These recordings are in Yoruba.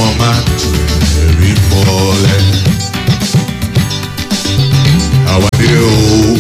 command the rain falling. Our dear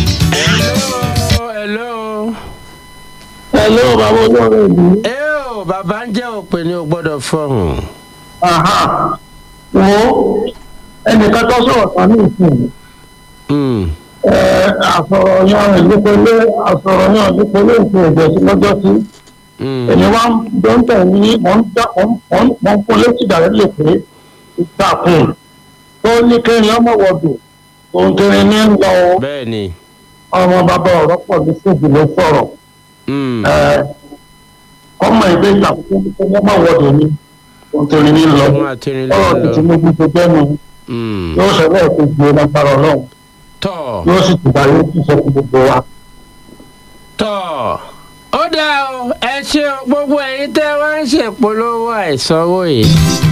hello hello. Hello, bàbá olóore ìlú. ẹ ò bàbá ń jẹ́ òpè ní o gbọ́dọ̀ fọ̀hún. Àhà. Wo ẹnìkan tó sọ̀rọ̀ tán ní ìsìn. Mm, Ẹ àsọ̀rọ̀ yan ìdípolé àsọ̀rọ̀ yan ìdípolé ìsìn ìjọsí lọ́jọ́ sí. mm. Èmi wá ń dọ́ńtẹ̀ ní mò ń dá mò ń mò ń fún létí ìdàrẹ́ lè pé ìtàkùn tó ní kérin ọmọ wọ̀dù òun kérin ní ń lọ bẹ́ẹ̀ ni. ọmọ bàbá ọ̀rọ̀ pọ̀ ní síbi ló sọ̀rọ̀. Mm, Ẹ ọmọ ìgbé ìgbà tó ní kérin ọmọ wọ̀dù ni òun kérin ní lọ. ọmọ àtẹrin ló Ọ̀rọ̀ ń lọ. tuntun níbi tó jẹ́ nu Mm. yóò sọ bẹ́ẹ̀ tó gbé lágbára ọlọ́run tọ́ yóò sì tìgbà yóò sì sọ fún gbogbo wa. tọ́ ó dáa o ẹ ṣe o, gbogbo ẹ̀yin tẹ́ wá ń ṣèpolówó àìsanwó yìí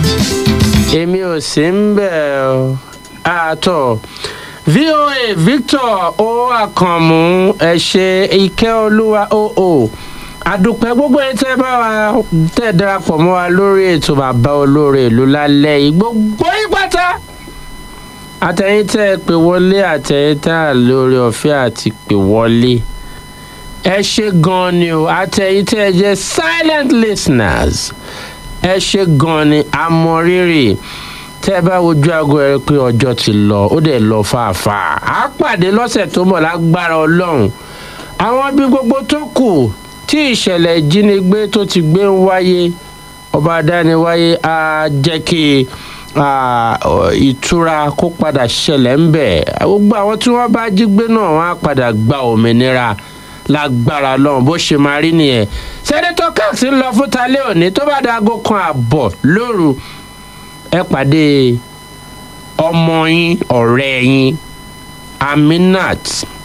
èmi ò sí ń bẹ̀ ọ́ àtọ̀ voa victor o àkànmú ẹ ṣe ike olúwa oo àdùpẹ́ gbogbo ẹ̀yin tẹ́ bá wa tẹ́ darapọ̀ mọ́ wa lórí ètò bàbá olóore ìlú lálẹ́ yìí gbogbo yín pátá àtẹ̀yìn tẹ́ ẹ pè wọlé àtẹ̀yìn tá a lórí ọ̀fẹ́ àti pè wọlé ẹ ṣe gan ni o àtẹ̀yìn tẹ́ ẹ jẹ́ silent listeners ẹ ṣe gan ni amọ̀rírì tẹ́ ẹ bá wojú aago ẹ rí i pé ọjọ́ ti lọ ó dẹ̀ lọ fàáfàá á pàdé lọ́sẹ̀ tó mọ̀ lágbára ọlọ́run àwọn bí gbogbo tó kù tí ìṣẹ̀lẹ̀ ìjínigbé tó ti gbé ń wáyé ọba adániwáyé á jẹ́ kí ah, ọ, ìtura kó padà ṣẹlẹ̀ ń bẹ̀ gbogbo àwọn tí wọ́n bá jí gbé náà wọ́n á padà gba òmìnira lágbára lọ́hùn bó ṣe máa rí nìyẹn sẹ́nẹ́tọ̀ cox ń lọ fún talẹ́ òní tó bá dago kan àbọ̀ lóru ẹ pàdé ọmọ yín ọ̀rẹ́ yín aminat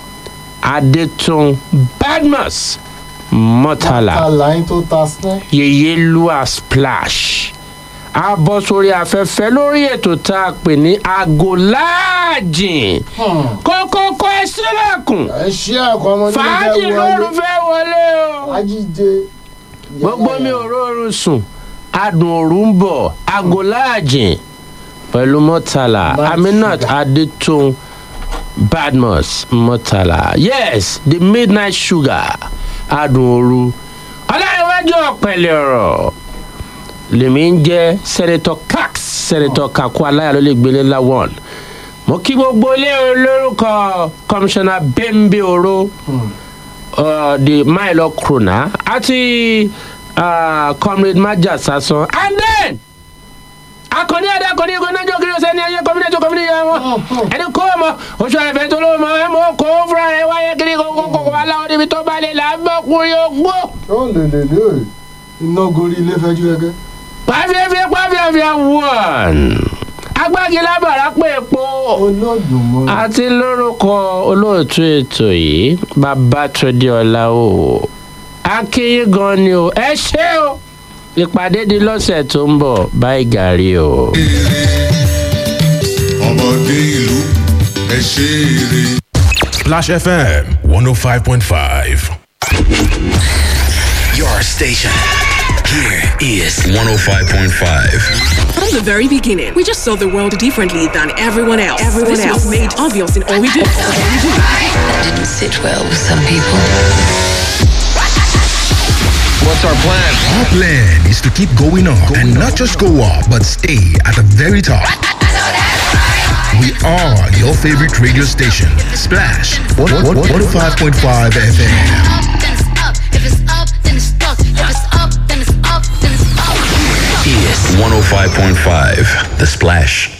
adetun badmus mọ́tàlá àlàyé tó ta sílẹ̀. yeye lua splash a bọ́ sórí afẹ́fẹ́ lórí ètò tá a pè ní aago láàjìn kókókó ẹ sílẹ̀kùn ẹ ṣí ẹ̀kọ́ ọmọdé fàájì lóru fẹ́ wọlé o ajíjẹ. gbogbo mi ò rọrùn sùn adùn òru ń bọ̀ aago láàjìn pẹ̀lú mọ́tàlá Nice aminat sugar. adetun badmus mọ́tàlá yes the midnight sugar adùn òru ọlọ́runwájú ọ̀pẹ̀lẹ̀ ọ̀rọ̀ lèmi ń jẹ́ sẹ́nitọ́ cax sẹ́nitọ́ kakú aláya ló lè gbélé láwọn mo kí gbogbo ilé olórúkọ kọmíṣánná bẹ́ńbẹ́ oró uh, the milo krona àti uh, comrade maja sasan and then akọni ẹdá akọni ẹgbẹ náà jọ kiri ọsẹ ní ayé kọmíní ẹjọ kọmíní yẹn wọn ẹni kó o mọ oṣù àìfẹ tó ló mọ ẹ mọ kó o fúnra rẹ wáyé kiri kókó kókó aláwọ níbi tó bá lè là á bọkùnrin ogbó ó lè lè lè iná gorí ilé fẹjú gẹgẹ. pàfẹ́fẹ́ pàfẹ́fẹ́ wọ́n agbági lábàrá pé epo olódùmọ̀ àti lórúkọ olóòtú ètò yìí babatunde ọláwò akínyìn gan ni o ẹ ṣé o ìpàdé di lọ́sẹ̀ tó ń bọ̀ báyìí gàrí o. ọmọdé ìlú ẹ ṣe eré. Splash FM 105.5. Your station. Here is 105.5. From the very beginning, we just saw the world differently than everyone else. Everyone this else was made obvious in all we do. All we do. That didn't sit well with some people. What's our plan? Our plan is to keep going up and not just go up, but stay at the very top. We are your favorite radio station, Splash 105.5 FM. Is 105.5. The Splash.